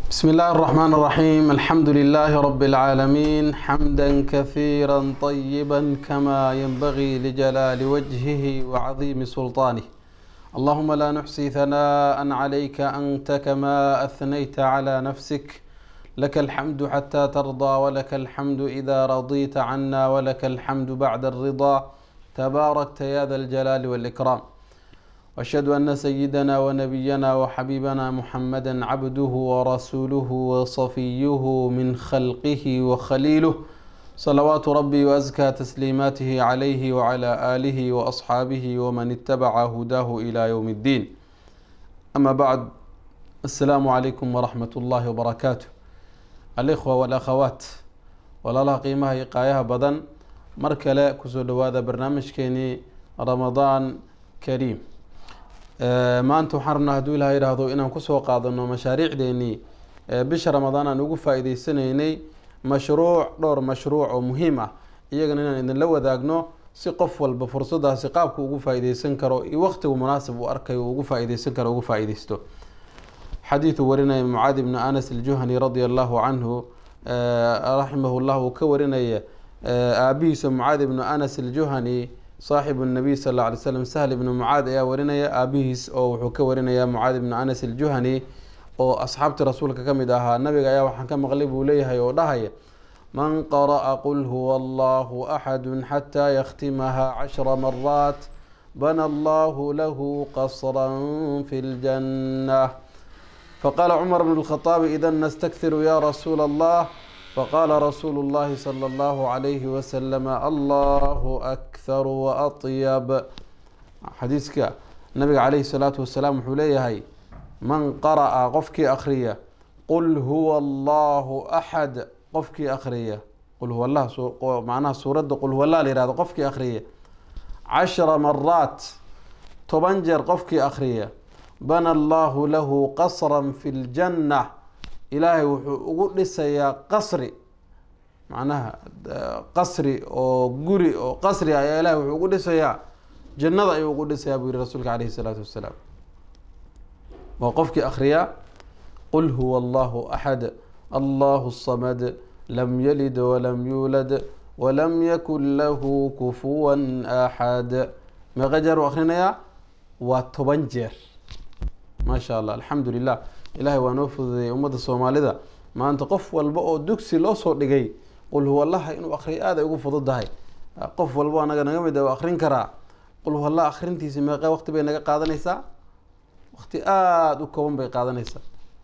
بسم الله الرحمن الرحيم الحمد لله رب العالمين حمدا كثيرا طيبا كما ينبغي لجلال وجهه وعظيم سلطانه اللهم لا نحصي ثناء عليك أنت كما أثنيت على نفسك لك الحمد حتى ترضى ولك الحمد إذا رضيت عنا ولك الحمد بعد الرضا تباركت يا ذا الجلال والإكرام واشهد ان سيدنا ونبينا وحبيبنا محمدا عبده ورسوله وصفيه من خلقه وخليله صلوات ربي وازكى تسليماته عليه وعلى اله واصحابه ومن اتبع هداه الى يوم الدين اما بعد السلام عليكم ورحمه الله وبركاته الاخوه والاخوات walaalaha qiimaha iyo qaayaha badan mar kale kusoo dhawaada barnaamijkeenii ramadaan kariim maanta waxaan rabnaa hadduu ilaha yidhaahdo inaan kusoo qaadano mashaariicdeenii bisha ramadaan aan ugu faa-iideysanaynay mashruuc dhowr mashruuc oo muhiim ah iyagana inaan idinla wadaagno si qof walba fursadaasi qaabku ugu faa-ideysan karo iyo waqtigu munaasib uu arkayo ugu faa-ideysan karo ugu faa-ideysto xadiidu warinaya mucaadi bni anas aljuhani radia allahu canhu raximahu llah uu ka warinaya aabihiisa mucaadi bnu anas aljuhani saaxibu nabiy sal alla alay slam sahl ibnu mucaad ayaa warinaya aabihiis oo wuxuu ka warinaya mucaad ibnu anas aljuhani oo asxaabtii rasuulka ka mid ahaa nabiga ayaa waxaan ka maqlay buu leeyahay oo dhahaya man qara'a qul huwa allahu axadu xataa yakhtimaha cashra maraat bana allahu lahu qasran fi ljanna faqala cumar bn lkhaaabi idan nastakhiru ya rasuula allah faqala rasuulu اllahi salى اllahu عalayhi waslama allahu akharu waaطyab xadiiska nabiga calayhi salaatu wasalaam wuxuu leeyahay man qara'a qofkii akhriya qul huwa allahu axad qofkii akhriya qul huwa allah macnaha suuradda qul huwa allah la yihahdo qofkii akhriya cashra maraat toban jeer qofkii akhriya bana allahu lahu qasran fi ljanna ilaahay wuxuu ugu dhisayaa qasri macnaha qasri oo guri oo qasri ayaa ilahay wuxuu ugu dhisayaa jannada ayuu ugu dhisayaa buu yihi rasuulka calayhi salaatu wasalaam waa qofkii akhriyaa qul huwa allahu axad allahu samad lam yalid walam yuulad walam yakun lahu kufuwan axad meeqa jeer uu akhrinayaa waa toban jeer maa sha allah alxamdu lilah ilahay waa noo fududeeyay ummadda soomaalida maanta qof walba oo dugsi loo soo dhigay qul huwa allaha inuu akriyo aad ay ugu fududahay qof walba anaga naga mid a akrin karaa qul huwa allah akrintiisi meeqa waqti bay naga qaadanaysaa waqti aada u kooban bay qaadanaysaa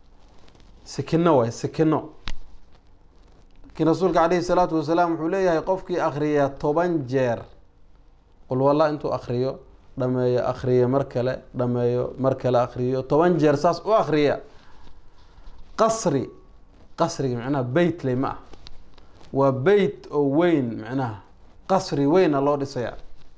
sikino waay sikino laakiin rasuulka calayhi salaatu wasalaam wuxuu leeyahay qofkii akriya toban jeer qul huwa allah intuu akriyo dhameeyo akriyo mar kale dhameeyo mar kale akriyo toban jeer saas u akriya qasri qasriga macnaha beyt ley ma ah waa beyt oo weyn macnaha qasri weyna loo dhisayaa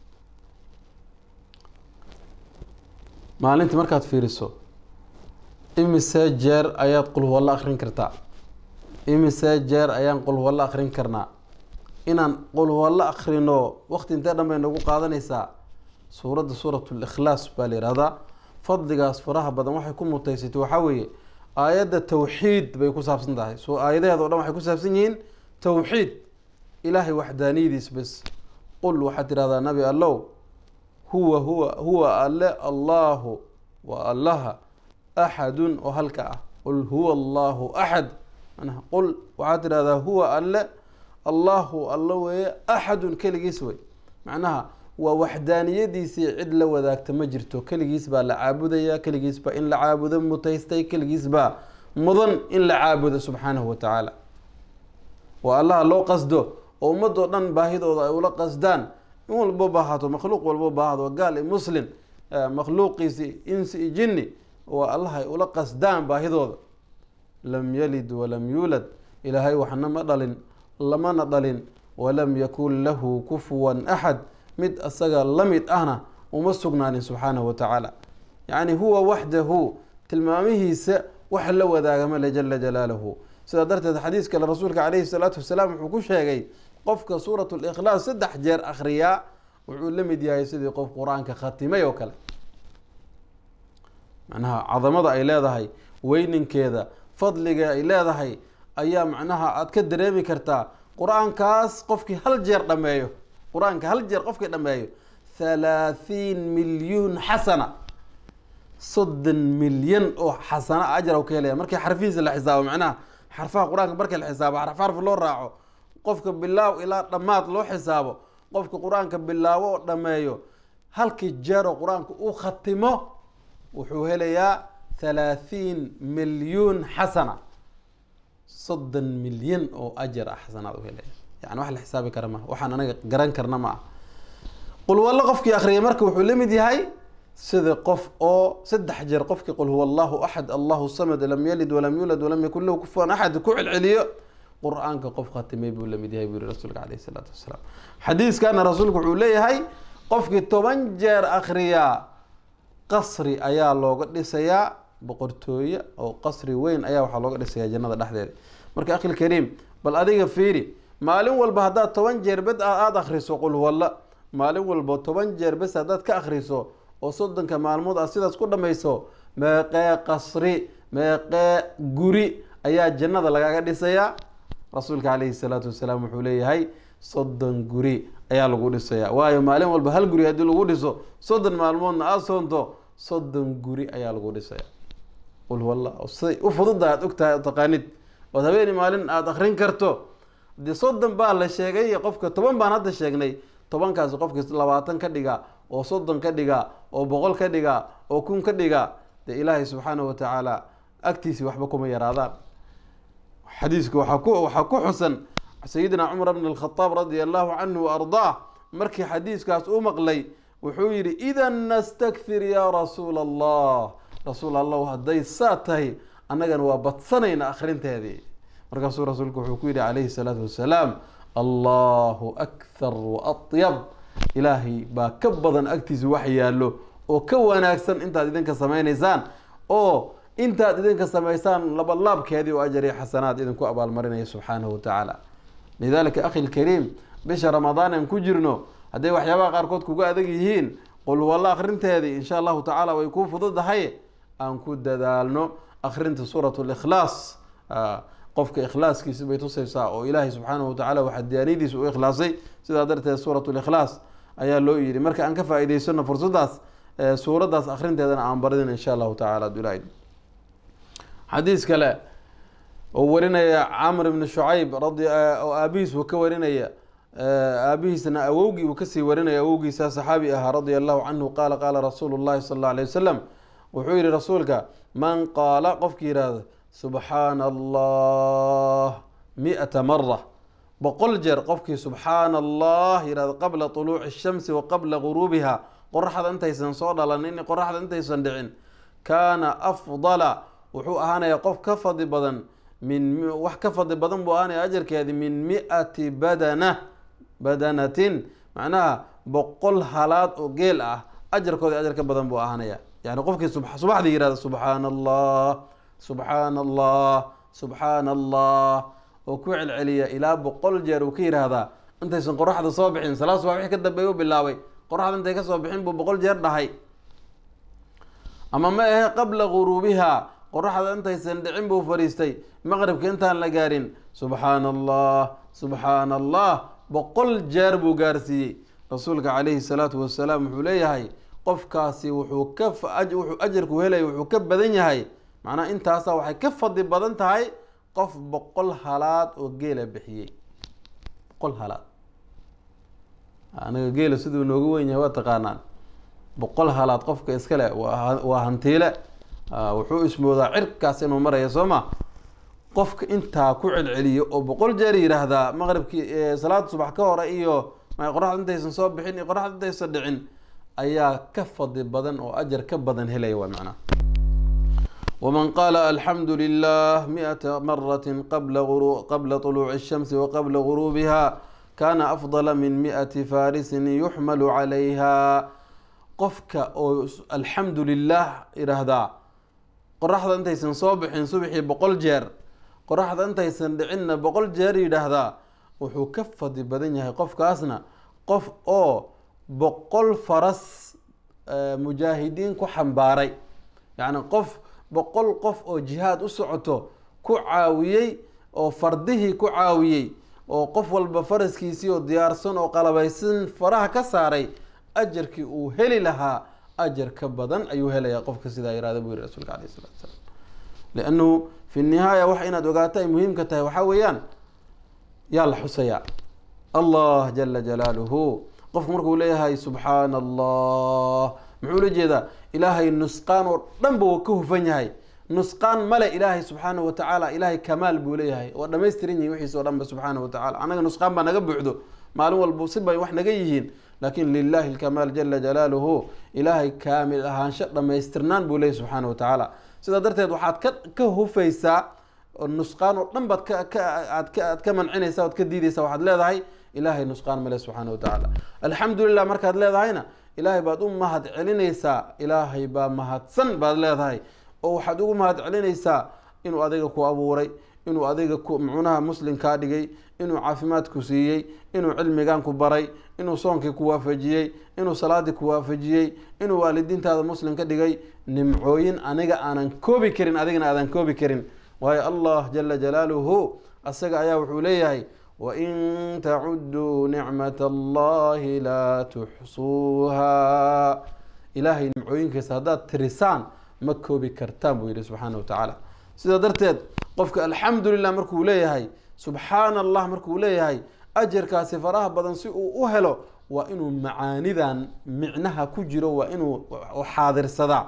maalintii markaad fiiriso imise jeer ayaad qul huwalla akrin kartaa imise jeer ayaan qul huwalla akrin karnaa inaan qul huwalla akrino waqti intee dhan bay nagu qaadanaysaa suuradda suurat likhlaas baa la yihahdaa fadligaas faraha badan waxay ku mutaysatay waxaa weeye aayadda tawxiid bay ku saabsan tahay so aayadaheeda o dhan waxay ku saabsan yihiin tawxiid ilaahay waxdaaniyadiis bes qul waxaad tidhahdaa nabi allow huwa huwa huwa alle allahu waa allaha axadun oo halka ah qul huwa allahu axad manaa qul waxaad tidhahdaa huwa alle allahu alla weeye axadun keligiis wey macnaha waa waxdaaniyadiisii cid la wadaagta ma jirto keligiis baa la caabudaya keligiis baa in la caabudo mutaystay keligiis baa mudan in la caabudo subxaanahu wa tacaala waa allaha loo qasdo oo ummadoo dhan baahidooda ay ula qasdaan in walbo baahato makhluuq walbo baahdo gaal i muslim makhluuqiisi insi i jinni waa allaha ay ula qasdaan baahidooda lam yalid walam yuulad ilaahay waxna ma dhalin lamana dhalin walam yakun lahu kufuwan axad mid asaga la mid ahna uma sugnaanin subxaanahu wa tacaala yacni huwa waxdahu tilmaamihiisa wax la wadaagamale jala jalaaluhu sidaa darteed xadiis kale rasuulka calayhi salaatu wasalaam wuxuu ku sheegay qofka suurat likhlaas saddex jeer akhriyaa wuxuu la mid yahay sidii qof qur-aanka khatimay oo kale macnaha cadamada ay leedahay weyninkeeda fadliga ay leedahay ayaa macnaha aada ka dareemi kartaa qur-aankaas qofkii hal jeer dhameeyo qur-aanka hal jeer qofkii dhameeyo thalaathiin milyuun xasana soddon milyan oo xasana ajar u ka helaya markii xarfihiisa la xisaabo macnaha xarfaha qur-aanka markii la xisaabo xarf xarf loo raaco qofka bilaaw ilaa dhammaad loo xisaabo qofka qur-aanka bilaabo oo dhameeyo halkii jeeroo qur-aanka u khatimo wuxuu helayaa thalaathiin milyuun xasana soddon milyan oo ajar ah xasanaad u helaya yani wax la xisaabi kara maha waxaan anaga garan karna ma ah qul wallo qofkii akriyay marka wuxuu la mid yahay sida qof oo saddex jeer qofkii qul huwa allahu axad allahu samad lam yalid walam yulad walam yakun lahu kufuwan axad ku celceliyo qur-aanka qof khatimay buu la mid yahay buu yihi rasuulka caleyhi salaatu wasalaam xadiiskana rasuulku wuxuu leeyahay qofkii toban jeer akriyaa qasri ayaa looga dhisayaa boqortooye oo qasri weyn ayaa waxaa looga dhisayaa jannada dhexdeeda marka akhil kariim bal adiga fiiri maalin walba haddaad toban jeer bed aada akriso qul huwalla maalin walba toban jeer bes haddaad ka akriso oo soddonka maalmood aad sidaas ku dhamayso meeqee qasri meeqee guri ayaa jannada lagaga dhisayaa rasuulka caleyhi salaatu wasalaam wuxuu leeyahay soddon guri ayaa lagu dhisayaa waayo maalin walba hal guri haddii lagu dhiso soddon maalmoodna aada soonto soddon guri ayaa lagu dhisaya qul huwalla siday u fududa aad ogtahay taqaanid ood habeeni maalin aada akrin karto dee soddon baa la sheegay qofka toban baan hadda sheegnay tobankaasi qofkii labaatan ka dhiga oo soddon ka dhiga oo boqol ka dhiga oo kun ka dhiga dee ilaahay subxaanahu watacaala agtiisii waxba kuma yaraadaan xadiiska waxaa ku waxaa ku xusan sayidina cumar bn alkhadaab radia allahu canhu wa ardaa markii xadiiskaas u maqlay wuxuu yidhi idan nastakfir yaa rasuula allah rasuul allahu hadday saa tahay annagana waa badsanayna akhrinteedii markaasuu rasuulku wuxuu ku yidhi calayhi salaatu wasalaam allahu akthar wa atyab ilaahay baa ka badan agtiisa wax yaallo oo ka wanaagsan intaad idinka samaynaysaan oo intaad idinka samaysaan labalaabkeedii oo ajar iyo xasanaad idinku abaalmarinaya subxaanahu watacaala lidalika akhi lkariim bisha ramadaan aan ku jirno hadday waxyaabaha qaarkood kuga adag yihiin qul walla akrinteedii insha allahu tacaala way kuu fududahay aan ku dadaalno akrinta suurat likhlaas qofka ikhlaaskiisa bay tusaysaa oo ilaahay subxaanahu watacaala waxaa diyaaniyadiisa u ikhlaasay sidaa darteed suurat likhlaas ayaa loo yidhi marka aan ka faa-iideysano fursadaas suuraddaas akrinteedana aan baridin insha allahu tacala adulaid xadiis kale oo warinaya camr ibni shucayb radi oo aabihiis uu ka warinaya aabihiisna awowgii uu kasii warinaya awowgiisa saxaabi ahaa radia allahu canhu qaala qaala rasuulu llahi sal alla alay wasalam wuxuu yihi rasuulka man qaala qofki yihahdo subxaana allah mi-ata mara boqol jeer qofkii subxaana allah yihahdo qabla طuluuci الshamsi wa qabla guruubiha qoraxda intaysan soo dhalanin qoraxda intaysan dhicin kaana afdala wuxuu ahaanaya qof ka fadli badan min wax ka fadli badan buu ahaanaya ajarkeedi min mi-ati badana badanatin macnaha boqol halaad oo geel ah ajarkoodi ajar ka badan buu ahaanaya yani qofkii subaxdii yihahdo subxaana allah subxaana allah subxaana allah oo ku celceliya ilaa boqol jeer uu ka yidhaahdaa intaysan qoraxda soo bixin salaad subax wixii ka dambeeya u bilaabay qoraxda intay kasoo bixin buu boqol jeer dhahay ama ma ahe qabla guruubiha qoraxda intaysan dhicin buu fadhiistay maqribka intaan la gaarin subxaana allah subxaana allah boqol jeer buu gaarsiiyey rasuulka calayhi salaatu wasalaam wuxuu leeyahay qofkaasi wuxuu ka wuxuu ajarku helaya wuxuu ka badan yahay macnaha intaasa waxay ka fadli badan tahay qof boqol halaad oo geela bixiyey boqol halaad anaga geela siduu noogu weyn yahay waa taqaanaan boqol halaad qofka iskale waa hantiile wuxuu ismoodaa cirkaas inuu maraya soo ma qofka intaa ku celceliyo oo boqol jeer yidhaahdaa maqribkii salaada subax ka hore iyo qoraxda intaysan soo bixin iyo qoraxda intaysan dhicin ayaa ka fadli badan oo ajar ka badan helaya waa macnaha wman qaala alxamdu lilah miata maraة qabla طuluuci الshamsi waqabla guruubiha kana afdala min miati farisin yuxmalu calayha qofka oo alxamdu lilah yidhaahdaa qoraxda intaysan soo bixin subxii boqol jeer qoraxda intaysan dhicinna boqol jeer yidhaahdaa wuxuu ka fadli badan yahay qofkaasna qof oo boqol faras mujaahidiin ku xambaaray yacni qof boqol qof oo jihaad u socoto ku caawiyey oo fardihii ku caawiyey oo qof walba faraskiisii oo diyaarsan oo qalabaysan faraha ka saaray ajarkii uu heli lahaa ajar ka badan ayuu helayaa qofka sidaa yihahda buu yihi rasuulka alayh salatu salaam liannu fi nihaaya wax inaad ogaato ay muhiimka tahay waxaa weeyaan yaa la xusayaa allah jala jalaaluhu qofku markuu leeyahay subxaana allah muxuu la jeedaa ilaahay nusqaan oo dhan ba ka hufan yahay nusqaan male ilaahay subxaana wa tacaala ilaahay kamaal buu leeyahay waa dhamaystiran yihin wixiis o dhan ba subxaana wa tacala annaga nusqaan baa naga buuxdo maalin walba si bay wax naga yihiin laakin lilahi lkamaal jala jalaaluhu ilaahay kaamil ahaansho dhamaystirnaan buu leeyahy subxaana wa tacaala sidaa darteed waxaad ka ka hufaysaa nusqaan oo dhan baad kaaad aad ka mancinaysa oad ka diidaysa waxaad leedahay ilaahay nusqaan male subxaana wa tacaala alxamdu lilah markaad leedahayna ilaahay baad u mahad celinaysaa ilaahay baa mahadsan baad leedahay oo waxaad ugu mahad celinaysaa inuu adiga ku abuuray inuu adiga mucunaha muslim kaa dhigay inuu caafimaad ku siiyey inuu cilmigan ku baray inuu soonkii ku waafajiyey inuu salaadii ku waafajiyey inuu waalidiintaada muslim ka dhigay nimcooyin aniga aanan koobi karin adigana aadan koobi karin waayo allah jala jalaaluhu asaga ayaa wuxuu leeyahay wain tacuduu nicmat allahi laa tuxsuuha ilaahay nimcooyinkiisa haddaad tirisaan ma koobi kartaan buu yihi subxaana wa tacaala sidaa darteed qofka alxamdu lilah markuu leeyahay subxaana allah markuu leeyahay ajarkaasi faraha badan si uu u helo waa inuu macaanidan micnaha ku jiro waa inuu xaadirsadaa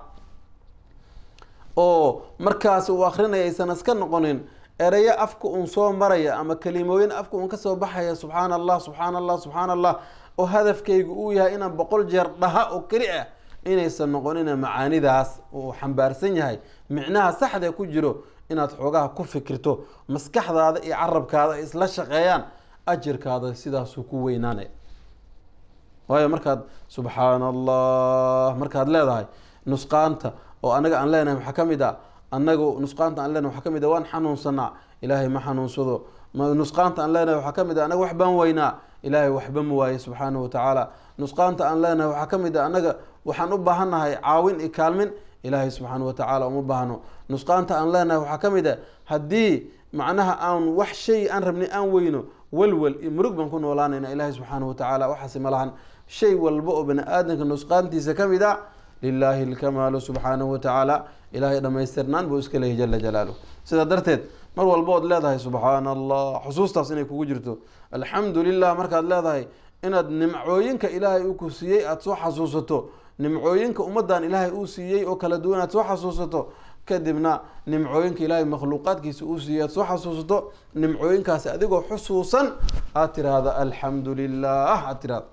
oo markaas uu akrinaya aysan iska noqonin ereyo afka uun soo maraya ama kelimooyin afka uun kasoo baxaya subxaana allah subxaana allah subxaana allah oo hadafkaygu uu yahay inaan boqol jeer dhaha oo keli ah inaysan noqonina macaanidaas uu xambaarsan yahay micnaha saxda ku jiro inaad xoogaha ku fikirto maskaxdaada iyo carabkaada ay isla shaqeeyaan ajirkaada sidaasuu ku weynaanaya waayo markaad subxaana allah markaad leedahay nusqaanta oo anaga aan leenahay waxaa ka mid a anagu nusqaanta aan leenahay waxaa ka mid a waan xanuunsanaa ilaahay ma xanuunsado nusqaanta aan leenahay waxaa ka mid a anaga wax baan weynaa ilaahay waxba ma waaye subxaanahu watacaala nusqaanta aan leenahay waxaa ka mid a anaga waxaan u baahannahay caawin iyo kaalmin ilaahay subxaana watacaala uma baahno nusqaanta aan leenahay waxaa ka mid a haddii macnaha aan wax shay aan rabnay aan weyno walwal iyo murug baan ku noolaanayna ilaahay subxaana watacaala waxaasi ma lahan shay walba oo bani aadamka nusqaantiisa ka mid a lilaahi alkamaalu subxaanahu watacaala ilaahay dhamaystirnaan buu iska leeyahy jala jalaaluh sidaa darteed mar walba ood leedahay subxaana allah xusuustaas inay kugu jirto alxamdu lilah markaad leedahay inaad nimcooyinka ilaahay uu ku siiyey aada soo xasuusato nimcooyinka ummadan ilaahay uu siiyey oo kala duwan aad soo xasuusato kadibna nimcooyinka ilaahay makhluuqaadkiisa uu siiyey aad soo xasuusato nimcooyinkaasi adigoo xusuusan aad tiraahda alxamdu lilah aad tirahda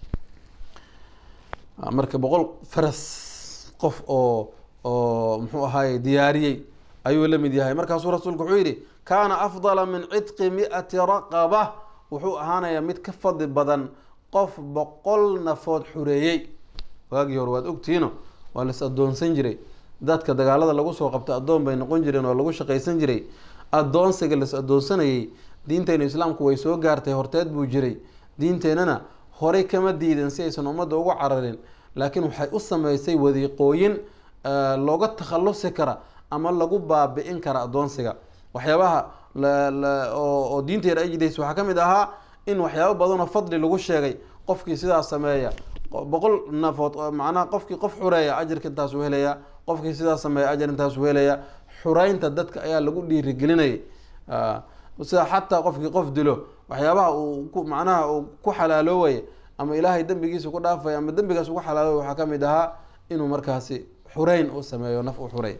marka boqol faras qof oo oo muxuu ahaay diyaariyey ayuu la mid yahay markaasuu rasuulku wuxuu yidhi kaana afdala min cidqi mi-ati raqaba wuxuu ahaanayaa mid ka fadli badan qof boqol nafood xureeyey waagii hore waad ogtihiino waa las addoonsan jiray dadka dagaalada lagu soo qabta addoon bay noqon jireen oo lagu shaqaysan jiray addoonsiga las addoonsanayay diinteyna islaamku way soo gaartay horteed buu jiray diinteennana horey kama diidan si aysan ummadda ugu cararin laakiin waxay u sameysay wadiiqooyin looga takhalusi kara ama lagu baabi-in kara addoonsiga waxyaabaha oo diinteena ay jidaysa waxaa ka mid ahaa in waxyaabo badanoo fadli lagu sheegay qofkii sidaas sameeya boqol nafood macnaha qofkii qof xureeya ajirka intaasuu helaya qofkii sidaas sameeya ajar intaasuu helaya xureynta dadka ayaa lagu dhiirigelinayay sida xataa qofkii qof dilo waxyaabaha uu ku macnaha uu ku xalaaloowaya ama ilaahay dembigiisa ku dhaafaya ama dembigaas ugu xalaaloobay waxaa ka mid ahaa inuu markaasi xureyn u sameeyo naf u xurey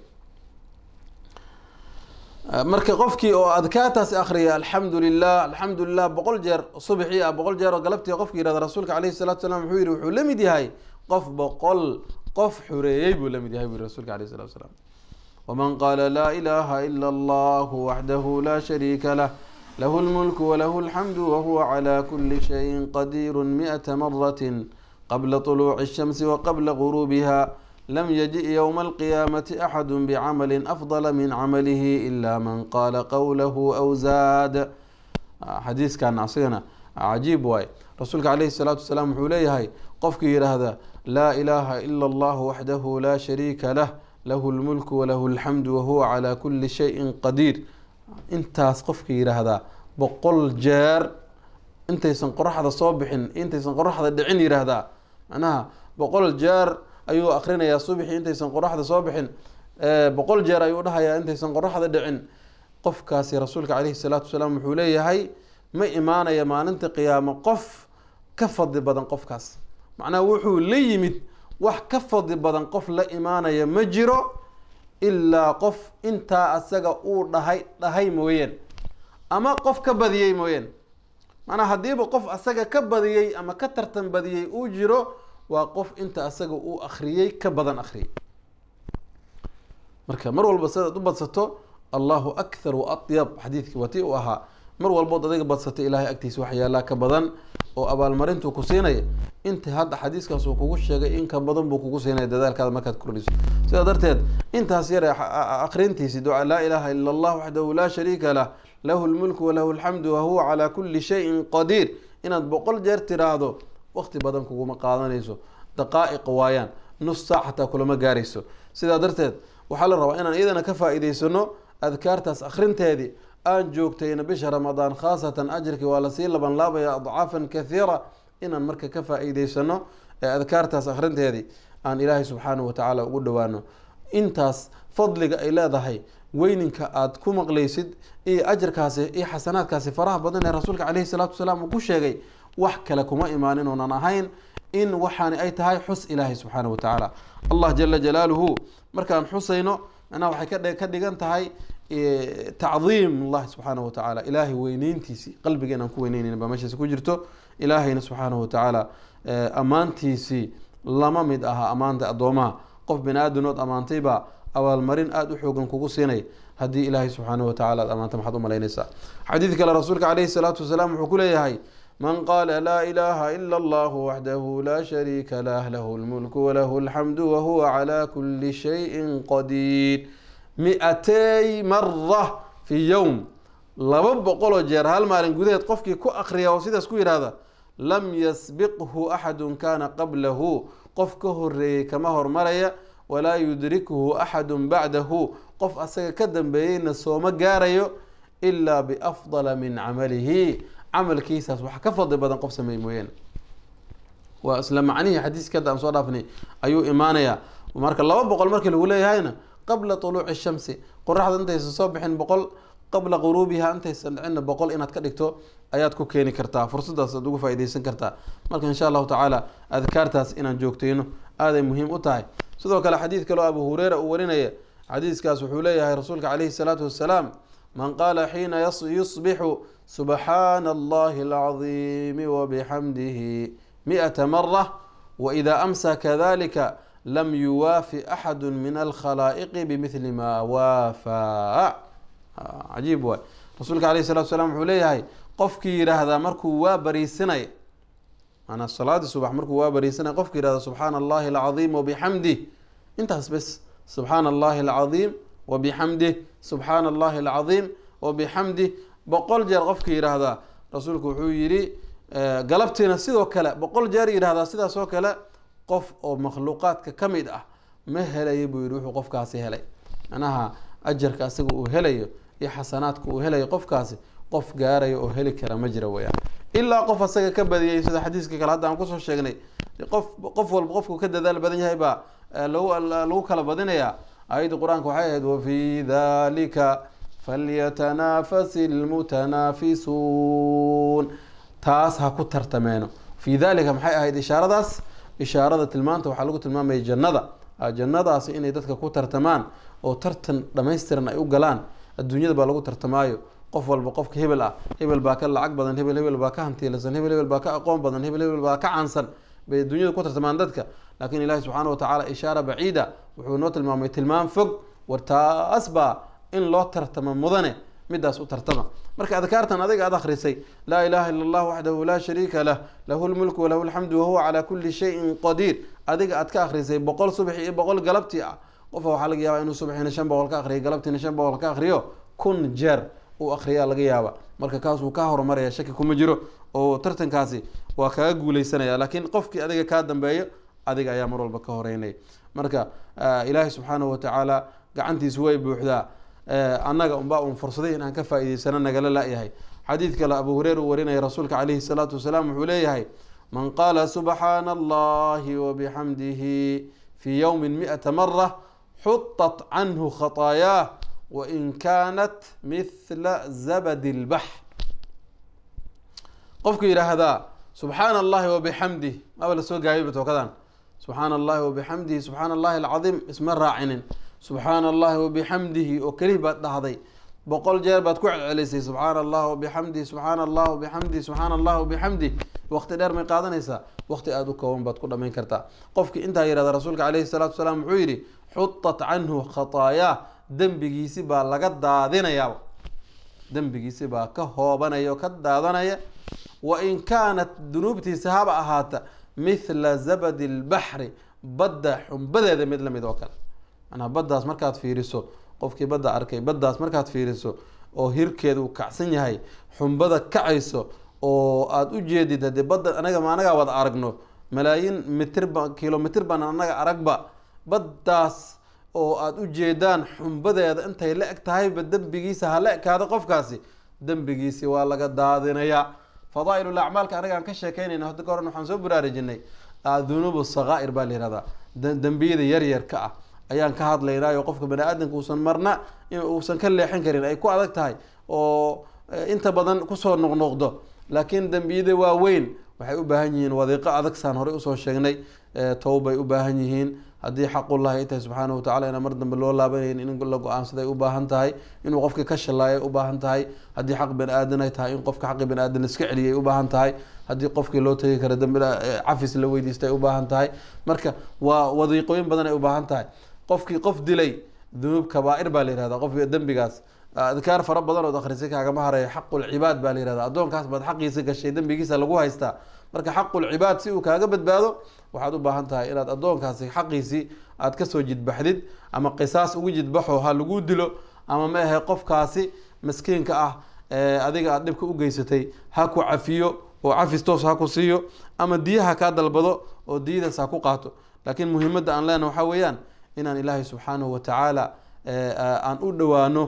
marka qofkii oo adkaataasi akriya alxamdu lilah alxamdu lilah boqol jeer subxii ah boqol jeer oo galabtii qofki yihahda rasuulka alayhi salatu salam wuxuu yihi wuxuu la mid yahay qof boqol qof xureeyey buu la mid yahay bui rasuulka alayh salatu salam waman qaala laa ilaha ila allahu waxdahu laa shariika lah lahu lmulku walahu alxamdu wahuwa cala kuli shayin qadiiru mi'ata maratin qabla طuluuci الshamsi waqabla guruubiha lam yaji ywma alqiyaamati axadu bicamali afdala min camalihi ila man qaala qowlahu aw zaad xadiiskan asagana cajiib waay rasuulka calayhi salaatu wasalaam wuxuu leeyahay qofkii yidhaahda laa ilaaha ila allahu waxdahu laa shariika lah lahu lmulku walahu alxamdu wahuwa calaa kuli shayin qadiir intaas qofka yidhaahdaa boqol jeer intaysan qoraxda soo bixin intaysan qoraxda dhicin yidhaahdaa macnaha boqol jeer ayuu akrinayaa subxi intaysan qoraxda soo bixin boqol jeer ayuu dhahayaa intaysan qoraxda dhicin qofkaasi rasuulka caleyhi salaatu wasalaam wuxuu leeyahay ma imaanaya maalinta qiyaamo qof ka fadli badan qofkaas macnaha wuxuu la yimid wax ka fadli badan qof la imaanaya ma jiro ilaa qof intaa asaga uu dhahay dhahay mooyeen ama qof ka badiyey mooyeen macnaha haddiiba qof asaga ka badiyey ama ka tartan badiyey uu jiro waa qof inta asaga uu akriyey ka badan akriyay marka mar walba sidaad u badsato allahu akthar wa atyab xadiidkii waa tii uu ahaa mar walbood adiga badsatay ilaahay agtiisa wax yaallaa ka badan oo abaalmarintuu ku siinaya inta hadda xadiiskaas uu kugu sheegay in ka badan buu kugu siinaya dadaalkaada markaad kordhiso sidaa darteed intaas yare akrintiisi duca laa ilaaha ila allah waxdahu laa shariika lah lahu lmulku walahu alxamdu wahuwa calaa kulli shayin qadiir inaad boqol jeer tiraahdo waqti badan kuguma qaadanayso daqaa'iq waayaan nus saac xataa kulama gaarayso sidaa darteed waxaa la rabaa inaan iyadana ka faa-iideysano adkaartaas akrinteedii aan joogtayna bisha ramadaan khaasatan ajirkii waa lasii laban laabaya adcaafan kathiira inaan marka ka faa-iideysano ee adkaartaas akrinteedii aan ilaahay subxaanahu watacaala ugu dhowaano intaas fadliga ay leedahay weyninka aada ku maqlaysid iyo ajarkaasi iyo xasanaadkaasi faraha badan ee rasuulka caleyhi salaatu wasalaam uu ku sheegay wax kale kuma imaanin oonan ahayn in waxaani ay tahay xus ilaahay subxaanahu watacaala allah jala jalaaluhu markaan xusayno macnaha waxay ka dhigan tahay tacdiim allahi subxaanahu watacaala ilaahay weyneyntiisii qalbiga inaan ku weyneyneyn baa meeshaasi ku jirto ilaahayna subxaanahu watacaala ammaantiisii lama mid aha ammaanta addoomaha qof bini aadanood ammaantaybaa abaalmarin aada u xoogan kugu siinay haddii ilaahay subxaanahu watacala aad ammaanta maxaad u malaynaysaa xadiid kale rasuulka caleyhi salaatu wasalaam wuxuu ku leeyahay man qaala laa ilaaha ila allahu waxdahu laa shariika lah lahu lmulku walahu alxamdu wahuwa calaa kuli shayin qadiir mi-atay mara fi yowm laba boqoloo jeer hal maalin gudaheed qofkii ku akriya oo sidaas ku yidhaahda lam yasbiqhu axadun kana qablahu qof ka horeeyey kama hormaraya walaa yudrikhu axadun bacdahu qof asaga ka dambeeyeyna sooma gaarayo ilaa biafdala min camalihi camalkiisaas wax ka fadli badan qof sameey mooyaane waa isla macnihii xadiiska hadda aan soo dhaafnay ayuu imaanayaa marka laba boqol markii lagu leeyahayna qabla tuluuci shamsi qoraxda intaysan soo bixin boqol qabla quruubiha intaysan dhicinna boqol inaad ka dhigto ayaad ku keeni kartaa fursadaas aad ugu faa-ideysan kartaa marka insha allahu tacaala adkaartaas inaan joogtayno aaday muhiim u tahay sidoo kale xadiid kaloo abu hureyra uu warinaya xadiiskaas wuxuu leeyahay rasuulka caleyhi salaatu wassalaam man qaala xiina yusbixu subxaana allahi alcadiimi wabixamdihi mi-ata mara waida amsa kadalika lam yuwaafi axadu min alkhalaa'iqi bimithli ma waafaa cajiib waay rasuulka caleyhi salatu salaam wuxuu leeyahay qofkii yidhaahdaa markuu waa bariisinay maanaa salaadii subax markuu waa bariisanay qofkii yihahda subxaana allahi alcadiim wabixamdih intaas bes subxaana allahi alcadiim wabixamdih subxaana allahi alcadiim wabixamdih boqol jeer qofkii yidhaahdaa rasuulku wuxuu yidhi galabtiina sidoo kale boqol jeer yidhahdaa sidaas oo kale qof oo makhluuqaadka ka mid ah ma helayo buu yihi wuxuu qofkaasi helay macnaha ajarka asaga uu helayo iyo xasanaadka uu helayo qofkaasi qof gaarayo oo heli kara ma jira weyaan ilaa qof asaga ka badiyay sida xadiiska kale hadda aan kusoo sheegnay qof qof walba qofku ka dadaal badan yahay baa lagu lagu kala badinayaa ayadda qur-aanka waxay ahayd wafii dalika falyatanafasi lmutanaafisuun taas ha ku tartameeno fii dalika maxay ahayd ishaaradaas ishaarada tilmaanta waxaa lagu tilmaamaya jannada jannadaasi inay dadka ku tartamaan oo tartan dhamaystiran ay u galaan adduunyada baa lagu tartamaayo qof walba qofka hebel ah hebel baa ka lacag badan hebel hebel baa ka hantiilasan hebel hebel baa ka aqoon badan hebel hebel baa ka caansan bay adduunyada ku tartamaan dadka laakiin ilahi subxaana watacaala ishaara baciida wuxuu noo tilmaamay tilmaam fog war taas baa in loo tartamo mudane midaas u tartama marka adkaartan adiga aad akhrisay laa ilaha ila allah waxdahu laa shariika lah lahu lmulku walahu alxamdu wahuwa calaa kuli shayin qadiir adiga aad ka akhrisay boqol subaxi iyo boqol galabtii ah qofa waxaa laga yaaba inuu subaxiina shan boqol ka akriyo galabtiina shan boqol ka akriyo kun jeer uu akriyaa laga yaaba marka kaasuu ka horumaraya shaki kuma jiro oo tartankaasi waa kaga guuleysanaya laakiin qofkii adiga kaa dambeeyo adiga ayaa mar walba ka horeynaya marka ilaahay subxaanahu watacaala gacantiisu way buuxdaa annaga unbaa un fursaday in aan ka faa'iideysano nagala la-yahay xadiid kale abu hureyra uu warinaya rasuulka calayhi salaatu wasalaam wuxuu leeyahay man qaala subxaana allahi wabixamdihi fii yowmin mi-ata mara xutat canhu khataayaah wain kaanat mithla zabadi lbaxr qofku yidhaahdaa subxaana allahi wabixamdih maba la soo gaabiyba tookadan subxaana allahi wabixamdihi subxaana allahi alcadiim isma raacinin subxaana allahi wabixamdihi oo kelih baad dhahday boqol jeer baad ku celcelisay subxaana allah wabixamdihi subxaana allah wabixamdihi subxaana allah wabixamdih waqti dheer may qaadanaysaa waqti aada u kooban baad ku dhamayn kartaa qofkii intaa yihahda rasuulka caleyhi salaatu wasalaam wuxuu yidhi xutat canhu khataayaa dembigiisi baa laga daadinayaa dembigiisi baa ka hoobanaya oo ka daadanaya wain kaanat dunuubtiisa haba ahaata mithla zabadi lbaxri badda xumbadeeda mid lamid oo kale manaa baddaas markaad fiiriso qofkii badda arkay baddaas markaad fiiriso oo hirkeeda uu kacsan yahay xumbada kacayso oo aada u jeedid haddii badda anaga ma anagaa wada aragno malaayiin mitirba kilomitr baan anaga aragba baddaas oo aada u jeedaan xumbadeeda intay la eg tahayba dembigiisa ha la ekaado qofkaasi dembigiisi waa laga daadinayaa fadaail acmaalka anaga aan ka sheekeynayna hada ka horan waxaan soo baraarujinay dunuub sakaa'ir baa la yihahdaa dembiyada yaryarka ah ayaan ka hadlaynaayo qofka bani aadamka uusan marna uusan ka leexin karin ay ku adag tahay oo inta badan kusoo noqnoqdo laakiin dembiyada waaweyn waxay u baahan yihiin wadiiqo adag saan horey usoo sheegnay towbay u baahan yihiin haddii xaqullahi ay tahay subxaana watacala inaan mar dambe loo laabanayn in la go-aansaday u baahan tahay inuu qofka ka shallaayay u baahan tahay haddii xaq bani aadan ay tahay in qofka xaqi bani aadan iska celiyay u baahan tahay haddii qofkii loo tegi karo dambi cafis la weydiistay u baahan tahay marka waa wadiiqooyin badan ay u baahan tahay qofkii qof dilay dunuub kabaa-ir baa la yihahda qofka dembigaas adkaar fara badan ood akhrisay kaagama haraya xaqulcibaad baa la yihahda addoonkaas baad xaqiisa gashay dembigiisa lagu haystaa marka xaqulcibaad si uu kaaga badbaado waxaad u baahan tahay inaad addoonkaasi xaqiisii aad kasoo jidbaxdid ama qisaas ugu jidbaxo ha lagu dilo ama ma ahe qofkaasi maskiinka ah adiga aad dhibka u geysatay ha ku cafiyo oo cafis toos ha ku siiyo ama diyaha kaa dalbado oo diyadaas ha ku qaato laakiin muhiimadda aan leenaha waxaa weeyaan inaan ilaahay subxaanahu watacaala aan u dhowaano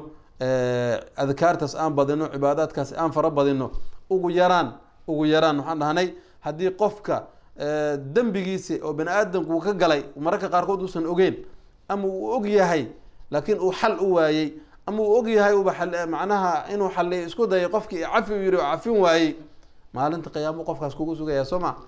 adkaartaas aan badino cibaadaadkaas aan fara badino ugu yaraan ugu yaraan waxaan dhahnay haddii qofka dembigiisi oo bani aadamku uu ka galay mararka qaarkood uusan ogeyn ama uu og yahay laakiin uu xal u waayey ama uu og yahay uba macnaha inuu xaliyo isku dayay qofkii cafi u yihi oo cafin waayey maalinta qiyaamo qofkaas kugu sugaya soo ma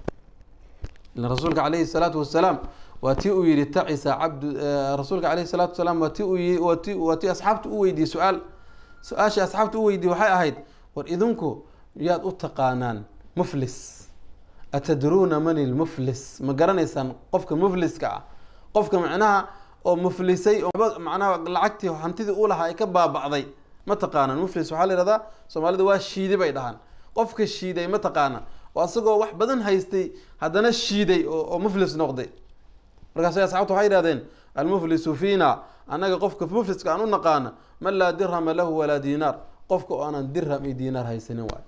ila rasuulka caleyhi salaatu wasalaam waa ti uu yihi tacisa cabdu rasuulka caleyhi salaatu wasalaam waa ti uu wat waa ti asxaabta u weydiiyey su-aal su-aashii asxaabta u weydiiyey waxay ahayd war idinku yaad u taqaanaan muflis atadruuna man ilmuflis ma garanaysaan qofka mufliska ah qofka macnaha oo muflisay oo macnaha lacagtii hantidii u lahaa ay ka baaba'day ma taqaanaan muflis waxaa la yihahdaa soomaalida waa shiiday bay dhahaan qofka shiiday ma taqaana oo asagoo wax badan haystay haddana shiiday oo muflis noqday markaas asxabta waxay yihahdeen almuflisu fiina annaga qofka mufliska aan u naqaana man laa dirhama lahu walaa diinaar qofka oo aanan dirham iyo diinaar haysanin waay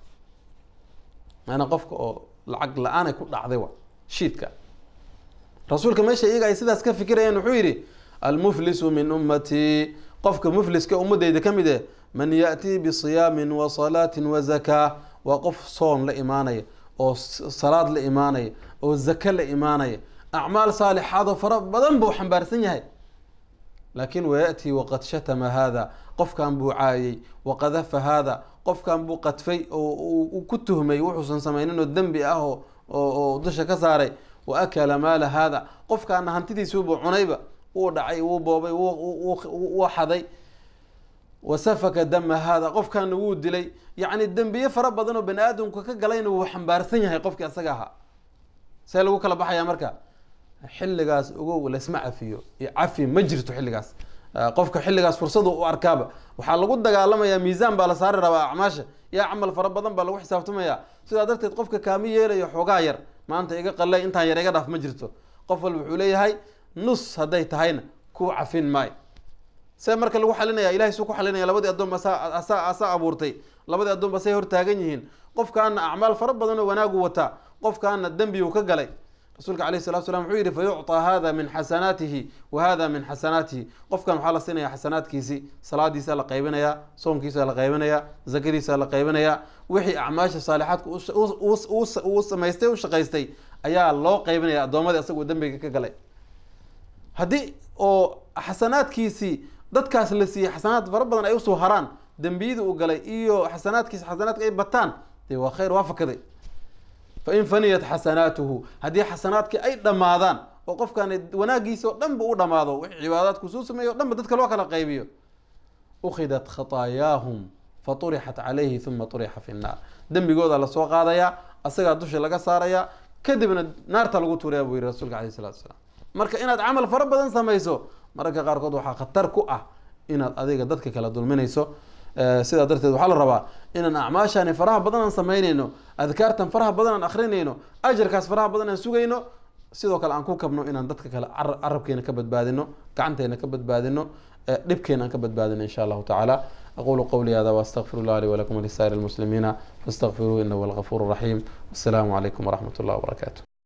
maana qofka oo lacag la-aan ay ku dhacday wa shiidka rasuulka meesha iyaga ay sidaas ka fikirayeen wuxuu yidhi almuflisu min ummatii qofka mufliska ummadeyda ka mid eh man yaأtii bisiyaamin wa salaatin wa zakaa waa qof soon la imaanaya oo salaad la imaanaya oo zaka la imaanaya acmaal saalixaad oo fara badan buu xambaarsan yahay laakiin wayaأtii waqad shatama hada qofkan buu caayay waqadafa hada qofkan buu qadfay oo ku tuhmay wuxuusan samaynin oo dembi ah oo dusha ka saaray wa akala maala hada qofkaana hantidiisuubuu cunayba wuu dhacay wuu boobay wuu xaday wa safaka dama hada qofkaana wuu dilay yacni dembiye fara badan oo bani aadamku ka galayna wuu xambaarsan yahay qofkii asaga ahaa see lagu kala baxaya marka xilligaas ogow laisma cafiyo iyo cafi ma jirto xilligaas qofka xilligaas fursadu u arkaaba waxaa lagu dagaalamayaa miisaan baa la saari rabaa acmaasha yaa camal fara badan baa lagu xisaabtamaya sidaa darteed qofka kaami yeelayo xoogaa yar maanta iga qalay intaan yar iga dhaaf ma jirto qof walba wuxuu leeyahay nus hadday tahayna ku cafin maayo see marka lagu xalinaya ilahay suu ku xalinaya labadii addoon asaa asaa abuurtay labadii addoon ba say hortaagan yihiin qofkaana acmaal fara badan oo wanaagu wataa qofkaana dembi uu ka galay rasuulka alayh salatu slam wuxuu yidhi fayucطaa hada min xasanaatihi wa hada min xasanaatihi qofkan waxaa la siinaya xasanaadkiisi salaadiisa la qaybinaya soonkiisa la qaybinaya zakadiisa la qaybinaya wixii acmaasha saalixaadka uu samaystay u shaqaystay ayaa loo qaybinaya addoomadii asagoo dembiga ka galay haddii oo xasanaadkiisii dadkaas la siiyey xasanaad fara badan ay usoo haraan dembiyadii uu galay iyo xasanaadkiisi xasanaadka ay bataan dee waa khayr waa fakaday fain faniyat xasanaatuhu haddii xasanaadkii ay dhammaadaan oo qofkan wanaagiisa oo dhanba u dhamaado wixii cibaadaadku suu sameeyo o dhanba dadka loo kala qaybiyo ukhidat khataayaahum faturixat calayhi uma turixa fi nnaar dembigooda lasoo qaadayaa asagaa dusha laga saarayaa kadibna naarta lagu tuuraya buu yihi rasuulka alayh salatu salaam marka inaad camal fara badan samayso mararka qaarkood waxaa khatar ku ah inaad adiga dadka kala dulminayso sidaa darteed waxaa la rabaa inaan acmaashani faraha badan aan samaynayno adkaartan faraha badan aan akrinayno ajarkaas faraha badan aan sugayno sidoo kale aan ku kabno inaan dadka kale carabkeena ka badbaadino gacanteena ka badbaadino dhibkeena aan ka badbaadino insha allahu tacaala aqulu qawli hada waastaqfir llah li walakum walisaa'ir almuslimiina faastaqfiruuhu inahu algafuur raxiim wassalaamu calaykum waraxmat ullah wabarakaatu